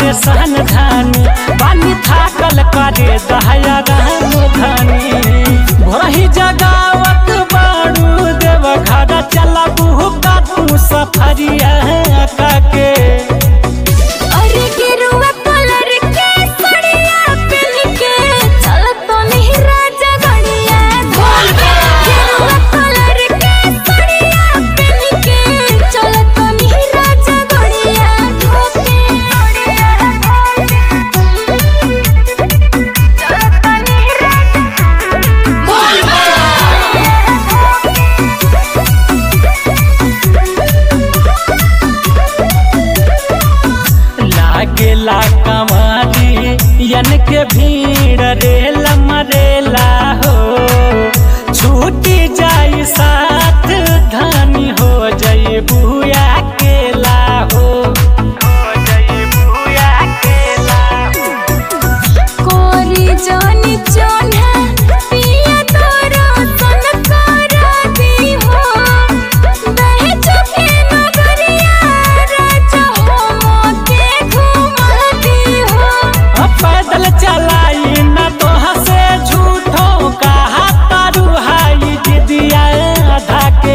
परेशान धानी पानी थाकल करे दहया राम धानी भही जगावत बाड़ू देव घर चला बुहुका तू सफरिया के अरे गेरुआ कलर के साड़िया पहन के चलत तो नहीं राजा गड़िया धोल के गेरुआ कलर के साड़िया पहन के चलत तो नहीं राजा गड़िया धोल के गड़िया धोल के चलत तो नहीं राजा बोल लागेला कमारी यन के भीड़ रेला मरेला हो छूटी जाई साथ धानी हो जाई बुया केला हो हो जाई बुया केला कोरी जानी जोन्हा पिया तोरो सन करा दी हो दहे चुके नगरिया राजा हो मोके घुमा दी हो अब पैदल चलाई न तो हसे झूठो कहा तारू हाई दिदिया आधा के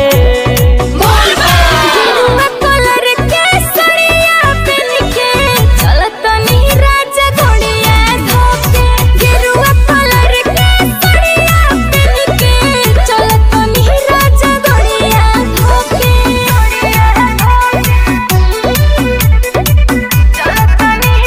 गेरुआ कलर के साड़िया पहन के चलत नहीं राजा घोड़िया धोके गेरुआ कलर के साड़िया पहन के चलत नहीं राजा घोड़िया धोके घोड़िया धोके चलत नहीं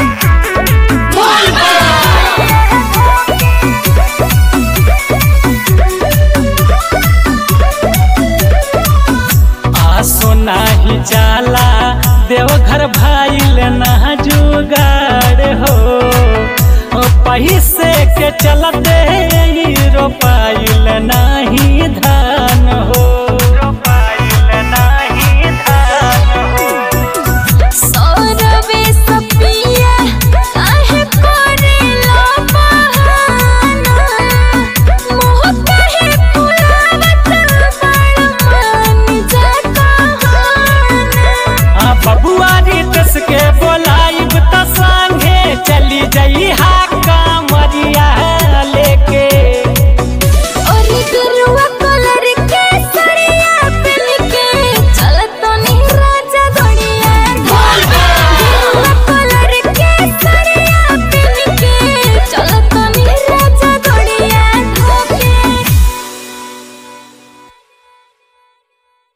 आसो नाही जाला देवघर भाईल ना जुगाड़ हो ओ पैसे के चलते ही रोपाइल नाही धान हो रोपाइल नाही धान हो सौरवे सपिया काहे करेला बहाना मोह काहे फुलावत बड़ मन जा कहाना आ बबुआ रीतस के बोलाइब त संगे चली जई हा